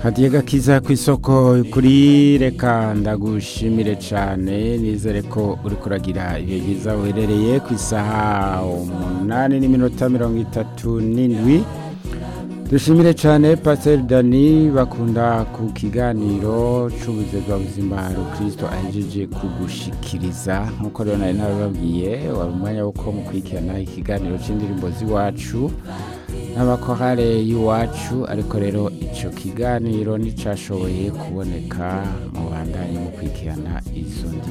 hadiye gakiza ku isoko kuri reka ndagushimire cyane nizere ko uri kuragira ibihe byiza uherereye ku isaha umunani n'iminota mirongo itatu n'indwi dushimire cyane pasiteri dani bakunda ku kiganiro cy'ubuzima buzima kirisito ahejeje kugushikiriza nk'uko rero nari nabibabwiye wari umwanya wo ko mukurikirana ikiganiro cy'indirimbo z'iwacu n'abakorale y'iwacu ariko rero icyo kiganiro nticyashoboye kuboneka mu bandanye mu kwikirana izo ndi